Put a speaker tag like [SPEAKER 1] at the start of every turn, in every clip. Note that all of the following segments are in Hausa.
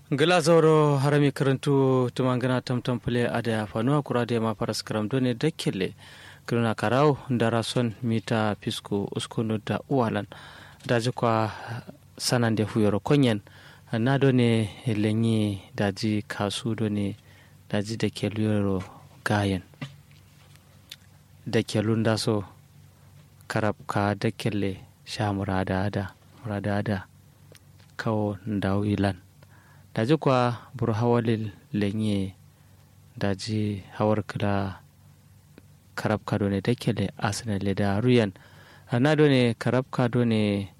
[SPEAKER 1] gila zauro harami karantu tumangana tamtam pule ada fanuwa kura da ma faras karam done dakkele kiruna karau dara son mita pisku uskunu da uwalan daji kwa sanan da huyoro konyen na done lenyi daji kasu done daji da ke luyoro gayen da ke lunda so karab ka da kelle sha murada ada murada ada kawo ndawo ilan daji kwa bur hawalil lenye daji hawar kila karab kado ne da kele arsenal da ruyan na do ne karab kado ne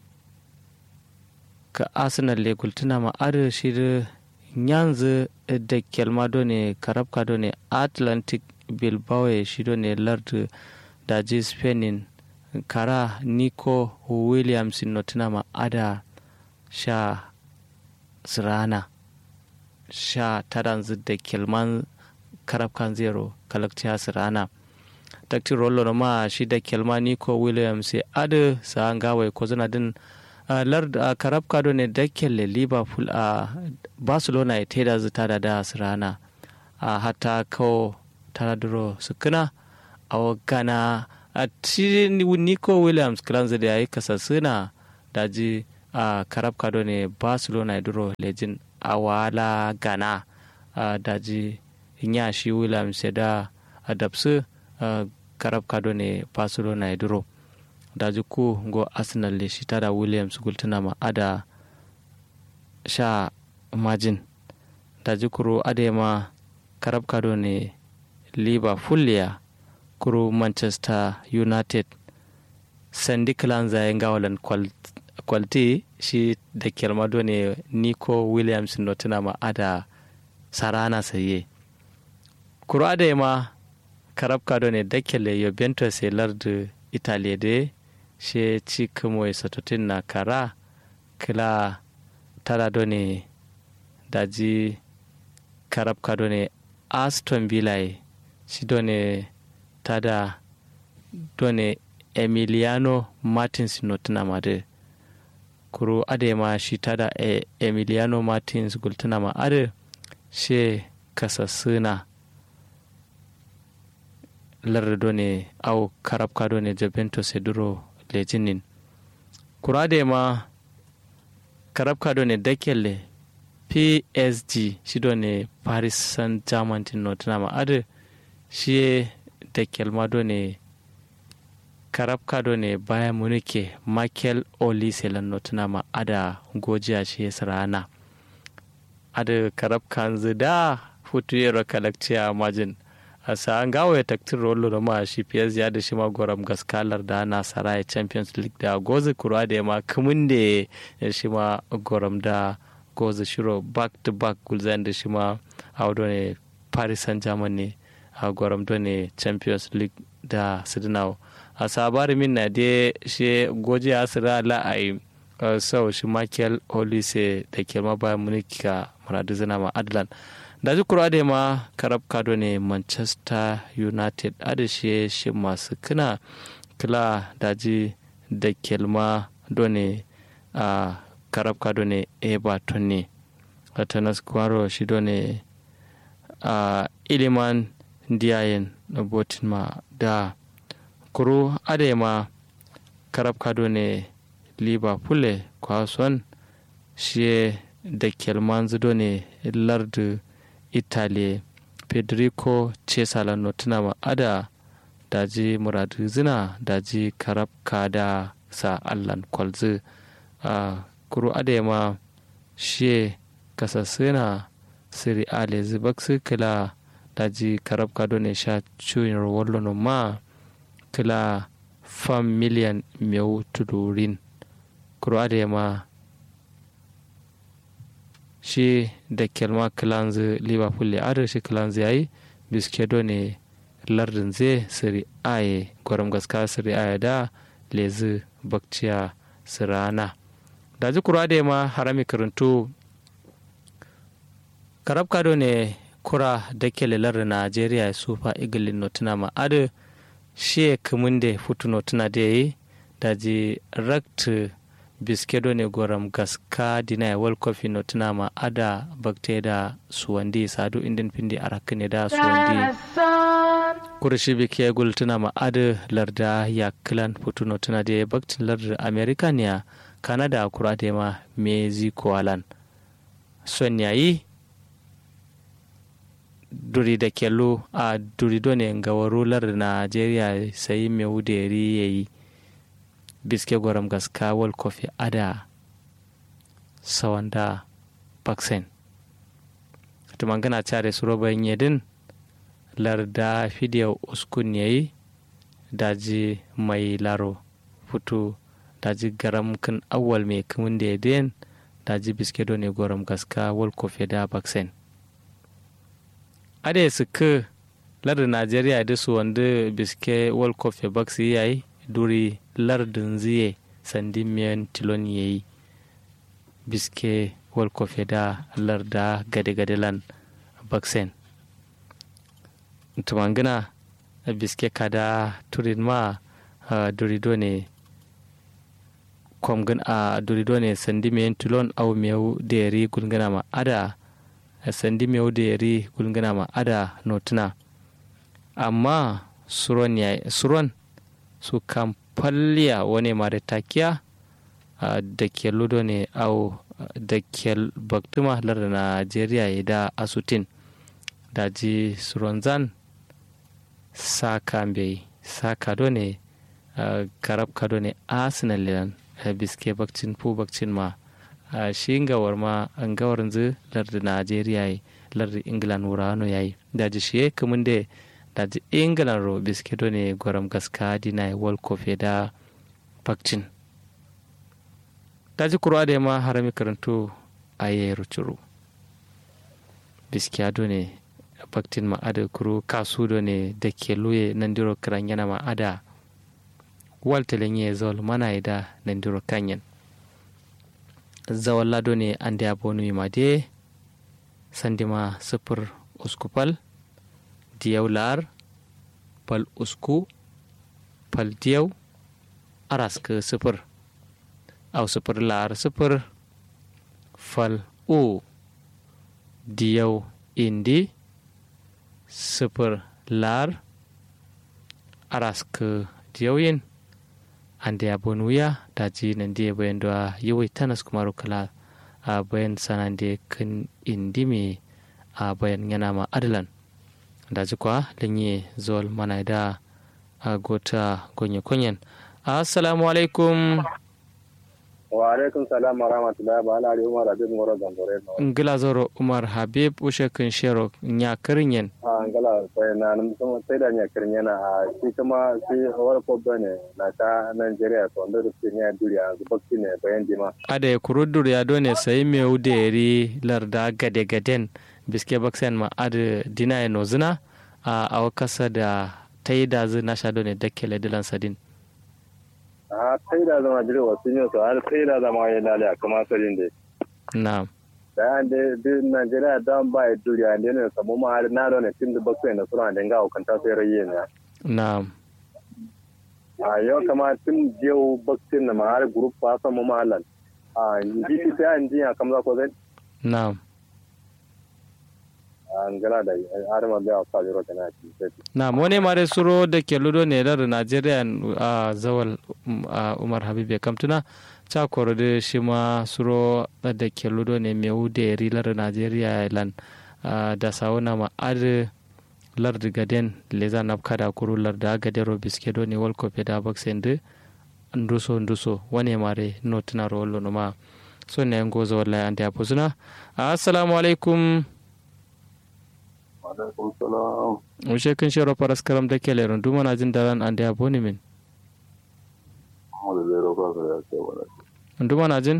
[SPEAKER 1] ka arsenal le gultuna ma ar shi yanzu da kelma do ne karab kado ne atlantic bilbao shi do ne lard daji spainin kara nico williams notuna ma ada sha sirana sha taranzu da kelman karafkan zero kalakciya sirana takti rollo ma shi da kelma nico williams sai adu sa an gawai ko zana din lard a karafka do ne da kelle liverpool a barcelona ya teda zita da da sirana a hata kawo taraduro sukuna a gana a ti nico williams kiranzu da ya yi kasasuna da ji a karab kado ne barcelona duro lejin a wala gana a daji nya shi williams ya da adapsu karab kado ne barcelona duro daji ku go arsenal le shi tada williams gultuna ma ada sha majin daji kuro adema karab kado ne liverpool ya kuro manchester united sandi kilan zayen gawalan kwalti shi da kelmado ne nico williams no tuna ma ada sarana saye kuro ada ma karab kado ne da kele yo bento se lardu italy de she ci kamo satotin na kara kila tara do ne daji karab kado ne aston villa shi do ne tada do ne emiliano martins no tuna ma de kuro ade ma shi tada e emiliano martins gultuna ma ade she kasassuna lardo ne au karabka do ne juventus e duro lejinin kuro ade ma karabka do ne dakelle psg shi do ne paris saint germain tin no tuna ma ade shi dakel ma do ne karab kado ne bayan munike michael olise lannotuna ma ada gojiya shi rana ada karab kanzu da futu yero kalakciya majin a sa'an gawo ya taktin rolo da ma shi fiyaz ya da shi ma goram gaskalar da na saraya champions league da gozi kurwa da ma kumin da ya shi ma goram da gozi shiro back to back gulzan da shi ma a ne paris saint germain ne a goram ne champions league da sidinawa a sabari min na de she goje asira la ai sau shi michael olise da ke ma bayan munika maradu zina ma adlan da ji kura da ma karab kado ne manchester united adashe shi masu kina kila daji da kelma done a karab kado ne everton ne tanas kwaro shi done a iliman diyayen botin ma da kuro adema karab kado ne liverpool kwason shi da kelman zido ne lardu italy federico cesala notuna ma ada daji muradu zina daji karab kada sa allan kwalzi a kuro adema shi kasassuna siri ale zibaksu kila daji karab kado ne sha cuyin wallo ma kila fam miliyan meu tudurin kuro ma shi da kelma kilanzu liverpool ya adar shi kilanzu yayi biskedo ne lardin zai siri aye gwaram gaska siri aye da lezi bakciya sirana da ji kuro ma harami karantu karab kado ne kura da kele lardin najeriya super eagle notuna ma adar she kamun da futuno tuna da yi daji rakt biske do ne goram gaska dina ya world cup no tuna ma ada bakte da suwandi sadu indin pindi arakne da suwandi kurshi bike gul tuna ma ada larda ya klan putuno tuna da baktin larda america ne canada kura da ma mexico alan son yayi duri da kello a duri do ne ga warular najeriya sai mai wuderi ya yi biske gwaram gaska wal kofi ada sawanda baksen tumangana care suroban yedin larda fidiyar uskun yayi daji mai laro futu daji garam kan awal mai kamun da yadin daji biske do ne gwaram gaska wal kofi da baksen ada su ka lardin najeriya da su wanda biske world cup ya baksi yayi duri lardin ziye sandi miyan tilon yayi biske world cup ya da larda gade-gade lan baksen tumangina biske kada turin ma durido ne kwamgin a durido ne sandi miyan tilon au miyau da yari gulgana ma ada sandi mai da yari gulgana ma ada notuna amma suron ya suron su kan falliya wani ma da takiya da ke ludo ne au da ke baktuma lar da najeriya ya da asutin da ji suron zan saka bai saka do ne karab kado ne arsenal lilan biske bakcin fu bakcin ma a shi gawar ma an gawar zu lardi najeriya yi lardi england wurano yayi daji shi kamun da daji england ro biskedo ne gwaram gaska dina world cup da bakcin daji kurwa da ma harami karanto a yi rucuru biskiyado ne baktin ma ada kuru kasu do ne da ke luye nan diro kiran yana ma ada waltalin ya zol mana da nan diro kanyan zawalla do ne ande a bonu ma de sandima sifir usku pal diyaw lar pal usku pal diyaw arask sifir aw sifir lar sifir fal u diyaw indi sifir lar arask diyaw yin ande a bonuya daji nan dia bayan da yawai tanas kuma kala a bayan sanan da kan indime a bayan yana ma adalan daji kwa lanye zol mana da a gota gonye kunyen assalamu alaikum
[SPEAKER 2] wa alaikum salam wa rahmatullahi wa ala umar habib ngoro gambore no
[SPEAKER 1] ngila zoro umar habib ushe kun shero nya kirinyen
[SPEAKER 2] a ngala sai na nan kuma sai da nya kirinyen na a shi kuma shi wala ko bane na ta Nigeria to ndo da nya duriya zubakki ne bayan dima
[SPEAKER 1] ada ya kurudur ya done sai me uderi larda gade gaden biske baksen ma ada dina ya nozuna a awakasa da taida zu na sha done dakkele dilan sadin
[SPEAKER 2] a taida zama jire wasu ne so har taida zama ya lale kuma sadin dai
[SPEAKER 1] na'am
[SPEAKER 2] da da Nigeria dan ba ya duriya ne ne samu ma har na ne tin da baksen na sura da ga hukanta sai rayi ne
[SPEAKER 1] na'am
[SPEAKER 2] a yau kama tun jiyau baksin na ma har group fa samu mahalan a ji sai an jiya kam za ko zai
[SPEAKER 1] na'am
[SPEAKER 2] an gana da arma bai wasa biro kana ci sai
[SPEAKER 1] na mone mare suro da ke ludo ne da Najeriya a zawal a Umar Habib ya kamtuna cha koro da shi ma suro da ke ludo ne me ude rilar Najeriya lan da sauna ma ad lar gaden leza napka da kuru lar da gadero biskedo ne world cup da boxing de nduso nduso wane mare no tuna rolo no ma so ne ngozo wallahi ande apuzuna assalamu alaikum
[SPEAKER 2] alaikum salam
[SPEAKER 1] ushe kun shiro paras karam da kele rundu mana jin daran ande aboni min
[SPEAKER 2] mu da zero kwa ka da ce wala
[SPEAKER 1] rundu mana jin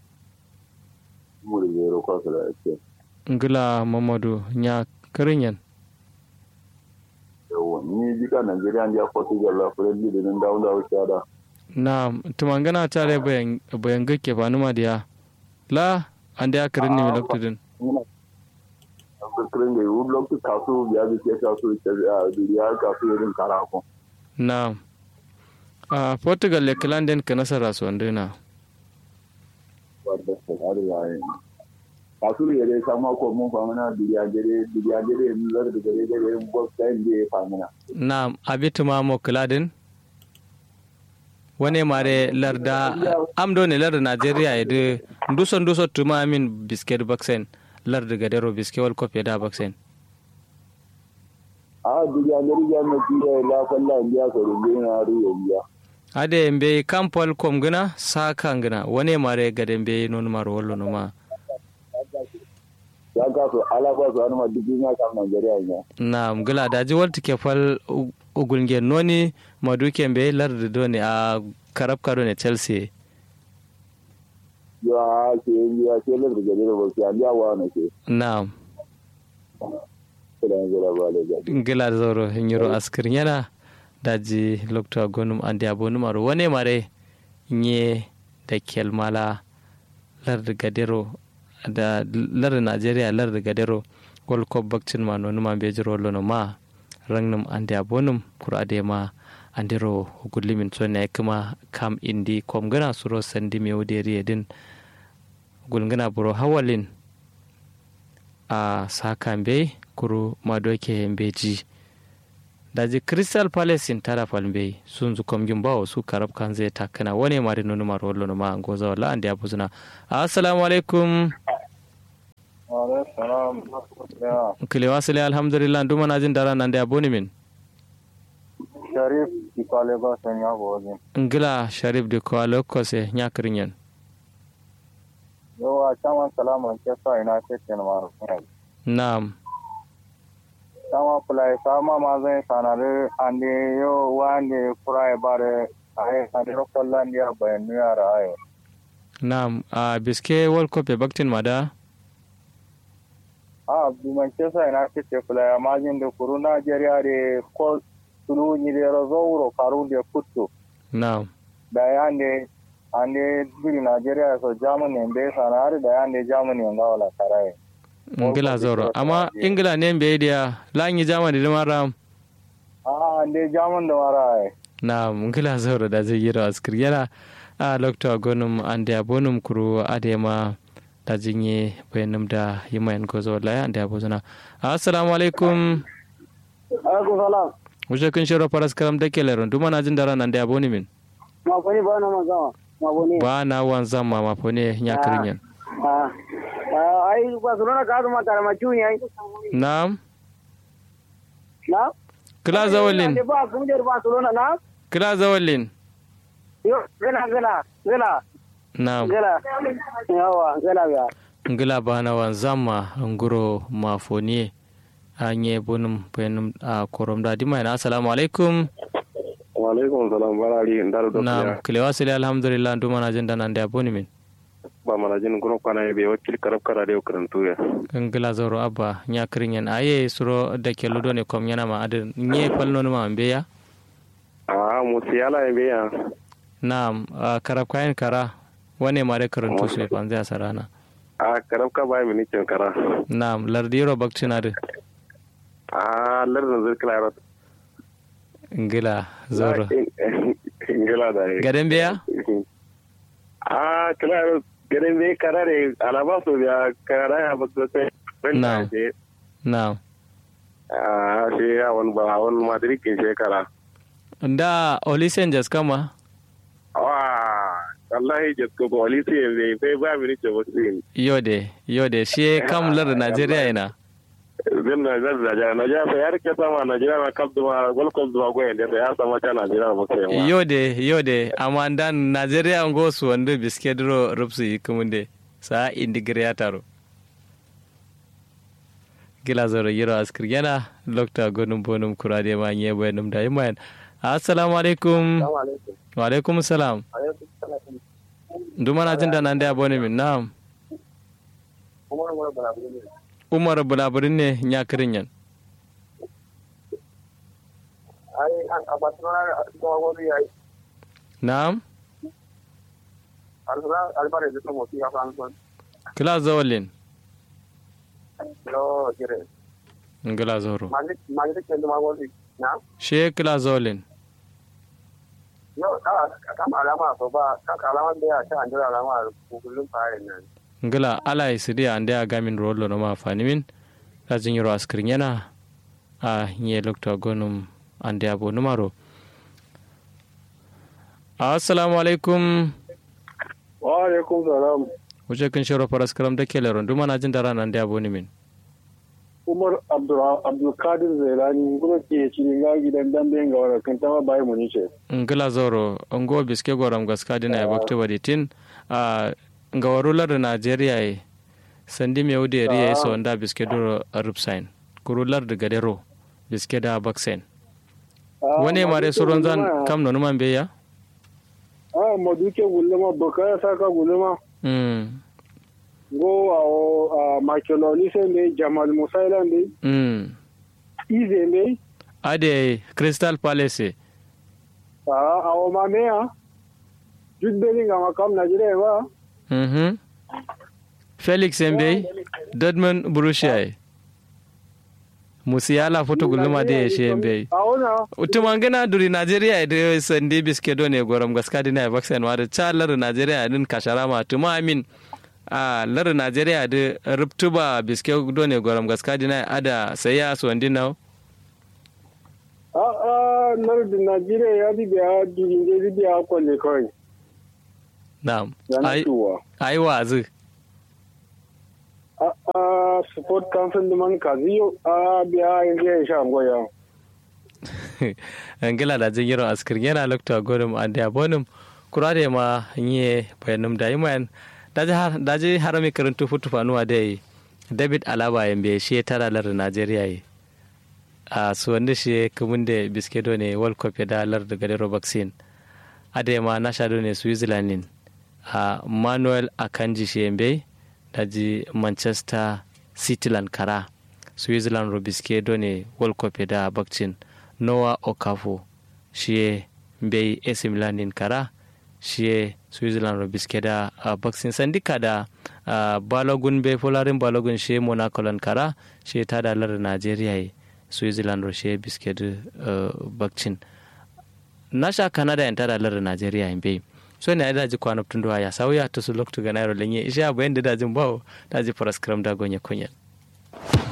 [SPEAKER 2] mu da zero kwa ka da ce
[SPEAKER 1] ngila mamadu nya karinyan
[SPEAKER 2] yawa ni jika Nigeria ya Portugal la friendly da nan dawo dawo shada
[SPEAKER 1] na tumangana tare bayan bayan gake ba numa diya la ande akarin ni milaktudin
[SPEAKER 2] kirin da yiwu lokacin kasu biya da ke kasu a duniya kasu irin karako
[SPEAKER 1] na a portugal le kalanden ka nasara su wanda na
[SPEAKER 3] wadda ta ƙari yayin kasu ya dai sama ko mun famina duniya gare duniya gare mun zar da gare gare mun box time da ya famina
[SPEAKER 1] na abitu ma mo kladin wane mare larda amdo ne larda nigeria ede nduso nduso tuma min biscuit vaccine larda gadero biscuit wal kopi da vaccine
[SPEAKER 3] a duniya gare ya na tira la falla indiya ko rungu na ru ya biya
[SPEAKER 1] ade mbe kampol kom gina saka ngina wane mare gade mbe non maro wollo no ma
[SPEAKER 3] ya ka so ala ba so anuma duk ya kam Najeriya ne
[SPEAKER 1] na ngila daji walti ke fal ugulnge noni maduke mbe larda doni a karab kado ne chelsea
[SPEAKER 3] ya ke ya ke lar da gare ba sai an ya wa na ke
[SPEAKER 1] na
[SPEAKER 3] da ngala ba da gare
[SPEAKER 1] ngila zoro hinyoro askir yana daji lokta gonum ande abonu maro wane mare nye da kelmala larda gadero da larda nigeria larda gadero gol ko bakcin ma nonu ma be jiro lono ma rangnum ande abonum kur ade ma andiro gullimin tsone kuma kam indi kom gana suro sandi me woderi edin gulngana buro hawalin a sakambe kuru madoke beji daji crystal palace in tara palmbe sun zu kom bawo su karab kan zai takana wani mari nonu maro wallo no ma goza wala ande abuzuna assalamu alaikum kile wasile alhamdulillah nduma najin dara nande aboni min
[SPEAKER 2] sharif ikale ba san ya gozi
[SPEAKER 1] ngila sharif de ko alokose nyakrinyen
[SPEAKER 2] yo a chaman salama ke sa ina ce ke na maro
[SPEAKER 1] nam
[SPEAKER 2] sama play sama ma zai sanare ande yo wande kurai bare ai ande ro kollan ya bayan yara ai
[SPEAKER 1] nam a biske world cup e baktin mada
[SPEAKER 2] a bi man ce sa ina ce ke play ma jin da kuru Najeriya de ko tulu ni de rozoro karu de kuttu
[SPEAKER 1] nam
[SPEAKER 2] da yande ande biri Najeriya so Germany be sanare da yande Germany ngawala karai
[SPEAKER 1] ngila zoro amma ingila ne mbe dia lanyi jamani da mara
[SPEAKER 2] a ande German da mara ai
[SPEAKER 1] na ngila zoro da zai yira askir yana a lokta gonum ande abonum kuru adema da jinye bayanum da yimayan gozo wallahi ande abozuna assalamu alaikum
[SPEAKER 2] alaikum salam
[SPEAKER 1] wuce kun shiro faras karam da keleron duma na jin dara nan da aboni min
[SPEAKER 2] ma fani ba na mazama ma bone
[SPEAKER 1] ba na wanzan ma ma fone nya kirinyan
[SPEAKER 2] ah ai Barcelona ka zama karama cuni ai
[SPEAKER 1] na'am
[SPEAKER 2] na
[SPEAKER 1] kila zawalin
[SPEAKER 2] ba kungiyar Barcelona na
[SPEAKER 1] kila zawalin
[SPEAKER 2] yo gana gana gana
[SPEAKER 1] na'am
[SPEAKER 2] gana yawa gana ga
[SPEAKER 1] ngila bana wanzan ma nguro ma fone anye bonum bayanum a korom da dima yana assalamu alaikum
[SPEAKER 3] wa alaikum salam barari ndar do
[SPEAKER 1] na'am kile wasili alhamdulillah duma na jin da nan da aboni min
[SPEAKER 3] ba mana jin kuno kwana be wakil karab kara de karantu ya
[SPEAKER 1] ngila zoro abba nya kirinyan aye suro da ke ludo ne kom yana ma adin nye palno ma ambe ya
[SPEAKER 3] a musiyala be ya
[SPEAKER 1] na'am a karab kayan kara wane ma da karantu su fanzai a sarana
[SPEAKER 3] a karab ka ba mi nicin kara
[SPEAKER 1] na'am lardiro bakcina da
[SPEAKER 3] a lardin zirkila rot
[SPEAKER 1] ngila zoro
[SPEAKER 3] ngila da
[SPEAKER 1] gaden beya
[SPEAKER 3] a kila rot gaden be kara de alaba so ya kara ya ba so sai
[SPEAKER 1] Na'am. na'am
[SPEAKER 3] a shi ya wani ba wani madrid ke shekara
[SPEAKER 1] da olisen jas kama
[SPEAKER 3] wa wallahi jasko ko wali sai be bai ba mi nice wasu
[SPEAKER 1] yode yode shi kam lar najeriya ina
[SPEAKER 3] zan na zan da ja na ja fa yar ke sama Najeriya na kap duma gol kol duma go yende ya sama ta Najeriya ba sai ma
[SPEAKER 1] yode yode amma dan najeriya ngo su wanda biske duro rupsu yi kumunde sa indigiri ya taro gila zoro yiro askir yana lokta gonum bonum kurade ma nye bayanum da yimayan assalamu alaikum wa alaikum salam duma na jin da nan da abone min na'am umar bulaburin ne ya kirin yan
[SPEAKER 2] ai a Barcelona a cikin wani yayi
[SPEAKER 1] na'am
[SPEAKER 2] albare da kuma fi hafa an
[SPEAKER 1] kila zawalin
[SPEAKER 2] no kire
[SPEAKER 1] ngila zoro
[SPEAKER 2] magi magi ke da magwali na
[SPEAKER 1] she kila zawalin
[SPEAKER 2] yau ka kama alama so ba ka alama da ya ta andira alama kullum fare nan
[SPEAKER 1] ngila ala isidi ande a gamin rollo no ma fanimin da jinyiro askrin yana a nye lokta gonum ande abo numaro assalamu alaikum
[SPEAKER 2] wa alaikum salam
[SPEAKER 1] wuce kun shiro faras karam da kele rondu mana jin dara nan da abo ni min
[SPEAKER 2] umar abdulkadir zailani kuma ke cikin ga gidan dambe ga wani kan tama bayan mu nice
[SPEAKER 1] ngila zoro ngo biske goram gaska dina ya bakta baditin a nga warular da najeriya ye sandi me wude riya ya sonda biske duro rupsain kurular da gadero biske da baksen wani mare suron zan kam nonu man beya
[SPEAKER 2] a maduke gulma baka saka gulma
[SPEAKER 1] mm
[SPEAKER 2] go a makeloli sai ne jamal musaila ne
[SPEAKER 1] mm
[SPEAKER 2] ize ne
[SPEAKER 1] ade crystal palace
[SPEAKER 2] a awo ma me ya duk belin ga makam najeriya ba
[SPEAKER 1] mhm felix mbe dodman borussia musiyala foto gulma de she mbe
[SPEAKER 2] a wana
[SPEAKER 1] utumangana duri nigeria da sandi biske do ne goram gaska dina vaccine wa da chalar nigeria din kasharama tuma amin a lar nigeria da ruptuba biske do ne goram gaska dina ada saya so ndina
[SPEAKER 2] a a lardin najeriya ya bi biya durin je bi biya kwalle kawai
[SPEAKER 1] na'am
[SPEAKER 2] yana
[SPEAKER 1] ai
[SPEAKER 2] tuwa
[SPEAKER 1] ai wazi
[SPEAKER 2] a a support council da man kaziyo a biya yanzu ya sha goya
[SPEAKER 1] angila da jin yiron askir yana lokta godum ande abonum kurade ma nye bayanum da iman daji harami karantu futu fanuwa da david alaba yambe shi tara lar nigeria yi a su wanda shi kamun da biskedo ne world cup da lar da gadero vaccine ade ma na shado ne switzerland a manuel akanji shi yambe daji manchester cityland kara switzerland ro biskedo ne world cup da vaccine noah okafo shi bai AC Milan din kara shi Switzerland ro biske da uh, boxing sandika da uh, balogun bai folarin balogun shi Monaco lan kara shi ta da lar Nigeria yi Switzerland ro shi biske da uh, boxing na sha Canada yan ta da lar Nigeria yin bai so ne da ji kwana tun ya sauya to su loktu ga nairo lenye isha bayan da dajin bawo daji faras kram da gonye kunya